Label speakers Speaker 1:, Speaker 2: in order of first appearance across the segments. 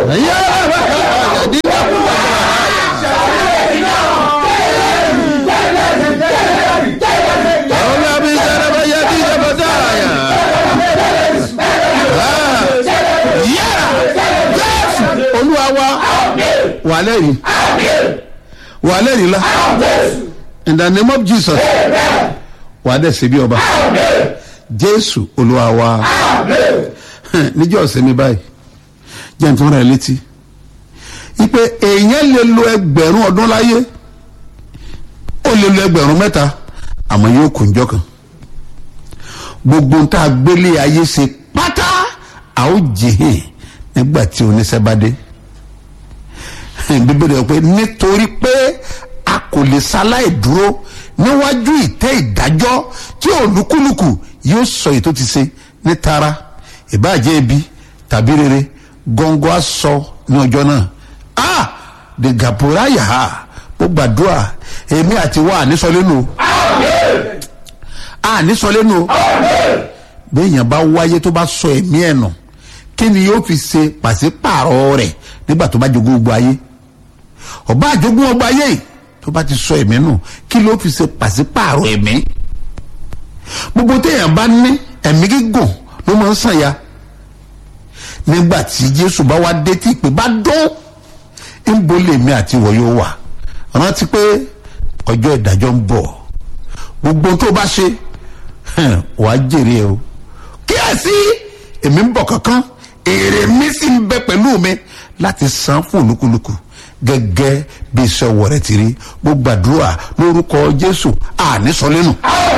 Speaker 1: olúwa wa wà lẹ́rìí wà lẹ́rìí la in the name of jesus wà á dẹ̀ ṣe bí ọba jésù olúwa wa níjọ́ ọ̀sẹ̀mi báyìí jẹ́ nítorí rẹ̀ létí ipe èèyàn lè lo ẹgbẹ̀rún ọdún láyé ó lè lo ẹgbẹ̀rún mẹ́ta àmọ́ yóò kún jọ kan gbogbo nta gbélé ayé ṣe pátá a ó jìhìn nígbà tí oníṣẹ́ bá dé bíbélì sọ pé nítorí pé a kò lè ṣaláì dúró níwájú ìtẹ́ ìdájọ́ tí olúkúlùkù yóò sọ èyí tó ti ṣe ní tara ìbáàjẹ́ ibi tàbí rere gọ́ngọ́ á sọ ní ọjọ́ náà ah the gapura yaha mo gbàdúrà èmi àti wa ànísọlẹ́nu o ànísọlẹ́nu o béèyàn bá wáyé tó bá sọ ẹ̀mí ẹ̀ nù kí ni yóò fi ṣe pàṣípààrọ̀ rẹ̀ nígbà tó bá jogún gbogbo ayé ọba àjogún ọgbà ayé yìí tó bá ti sọ ẹ̀mí nù kí ló fi ṣe pàṣípààrọ̀ ẹ̀mí gbogbo téèyàn bá ní ẹ̀mí gígùn ló máa ń sàn ya nígbà tí jésù bá wá dé tí ìpè bá dún ń bo lèmi àti ìwọ yóò wà rántí pé ọjọ́ ìdájọ́ ń bọ̀ gbogbo tó bá ṣe wàá jèrè ẹ o kíyèsí èmi ń bọ̀ kankan èrè mi sì ń bẹ pẹ̀lú mi láti san fún olúkúlùkù gẹ́gẹ́ bí iṣẹ́ ọwọ́ rẹ̀ ti rí mo gbàdúrà lórúkọ jésù ànísọlẹ́nu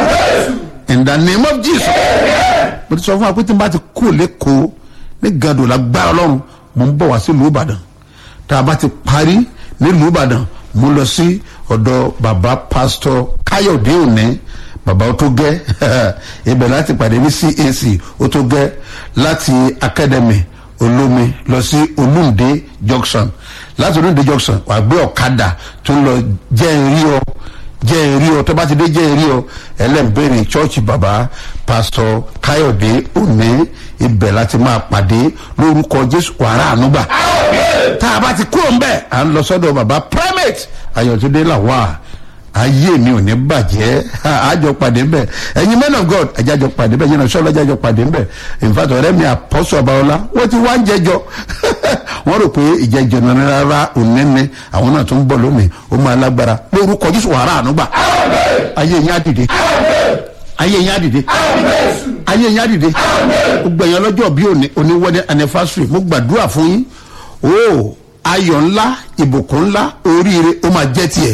Speaker 1: in the name of jesus mo ti sọ fún wa pé tí n bá ti kú lẹ́kọ̀ọ́ ní gàdùn lágbára ọlọ́run mo ń bọ̀ wá sí ìlú ìbàdàn tá a bá ti parí nílùú ìbàdàn mo lọ sí ọ̀dọ̀ bàbá pásítọ̀ káyọ̀dé òní bàbá ó tó gẹ́ ibẹ̀ láti pàdé ní cac ó tó gẹ́ láti academy olómi lọ sí olúndé junction láti olúndé junction wà gbé ọ̀kadà tó ń lọ jẹ́ ìrí ọ jẹ́ ìrí ọ tó bá ti dé jẹ́ ìrí ọ ẹlẹ́mbẹ̀rẹ̀ chọ́ọ̀chì bàbá pásítọ̀ káyọ̀dé òní ibẹ̀ láti máa pàdé lórúkọ jésù wàrà ànúgbà tá a bá ti kúrò ń bẹ̀ à ń lọ sọ́dọ̀ bàbá primate ayọ̀túndé làwà ayé mi ò ní bàjẹ́ àjọ pàdé ńbẹ ẹ̀yin men of god ẹ̀jájọ pàdé ńbẹ yẹn sọ́ọ́lá ẹ̀jájọ pàdé ńbẹ in fact ọ̀rẹ́ mi àpọ́sọ̀ ọbaọlá wọ́n ti wá ń jẹjọ wọ́n rò pé ìjẹjọ náà rárá ònẹ́ni àwọn náà tó ń bọ̀ lónìí ó máa lágbára lórúkọ jésù wàrà ànúgbà ayé yín á dìde ayé yín á dìde ayé yín á dìde gbogbo ẹ̀yàn lọ́jọ́ bí òní wedding anniversary mo gbàdúrà fún yín o ayọ̀ ńlá ìbùkún ńlá oríire ó máa jẹ́ tiẹ̀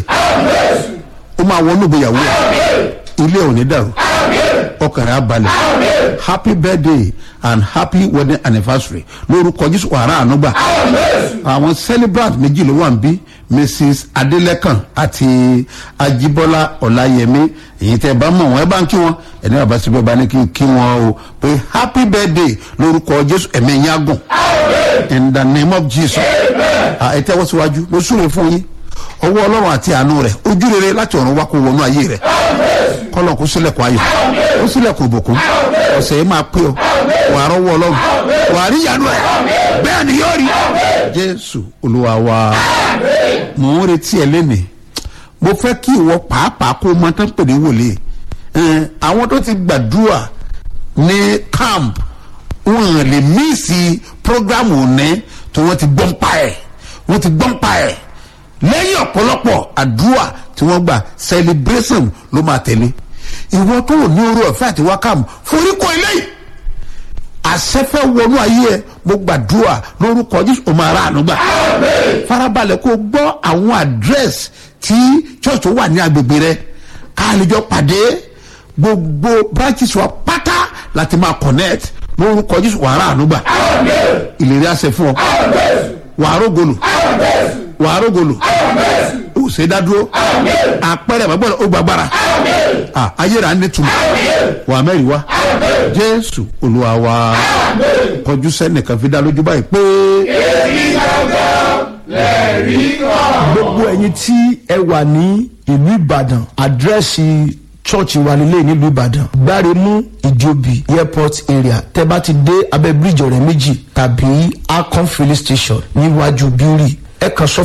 Speaker 1: ó máa wọnú ìgbéyàwó ẹ ilé ò ní dàrú ọkàn rẹ á balẹ̀ happy birthday and happy wedding anniversary lórúkọ jésù wàrà ànúgbà àwọn celebrant méjì ló wà ń bí mrs adelekun àti ajibola ọláyẹmí èyí tẹ bá mọ wọn ẹ bá ń kí wọn ẹni bàbá síbẹ̀ bá ní kí n kí wọn o pé happy birthday lórúkọ jésù ẹ̀mí yín á gùn in the name of jesus ẹ tẹ́wọ́ síwájú mo súre fún yín ọwọ́ ọlọ́run àti àánú rẹ̀ ojú rere láti ọ̀run wá kó wọnú ayé rẹ̀ kọ́lọ̀ kó sílẹ̀kùn ayọ̀ kó sílẹ̀kùn ìbùkún ọ̀sẹ̀ yìí máa pé ọ wà á rọ́wọ́ ọlọ́run wà á rí ìyanu ẹ̀ bẹ́ẹ̀ ni yóò rí jésù olúwa wa mò ń retí ẹ lẹ́nìí mo fẹ́ kí ìwọ pàápàá kó mọ tán pè ní wòlíì àwọn tó ti gbàdúrà ní camp wọn lè míìsì program òní tí wọ́n ti gbọ́n pa ẹ̀ wọ́n ti gbọ́n pa ẹ̀ lẹ́yìn ọ̀pọ̀lọpọ̀ àdúrà tí wọ́n gbà celebration ló máa tẹ̀lé ìwọ tó ní orí ọ̀fẹ́ àti wákàmù foríkọ eléyìí àṣẹfẹ́ wọnú ayé ẹ mo gbàdúrà lórúkọ jésù ọmọ ara àánú gbà farabalẹ̀ kó gbọ́ àwọn àdírẹ́sì tí church tó wà ní agbègbè rẹ káàlejò pàdé gbogbo branches wa pátá láti máa connect lórúkọ jésù wàrà àánú gbà ìlérí àṣẹ fún ọ wàá rógolù wàá rógolù ó ṣe dádúró àpẹẹrẹ àbábọ̀ ó gbàgbára ayéra ní tuma wàá mẹ́rin wá jésù olúwa wa kọjú sẹ́nìkan fi dá lójú báyìí pé.
Speaker 2: èyí gangan lẹ́rìí kan.
Speaker 3: gbogbo ẹ̀yin tí ẹ wà ní ìlú ìbàdàn àdírẹ́sì chọ́ọ̀chì wa nílé nílùú ìbàdàn gbáremú ìjòbí airport area tẹ́ bá ti dé abẹ́ bíríjì ọ̀rẹ́ méjì tàbí akon filling station níwájú bíórì ẹ kàn sọ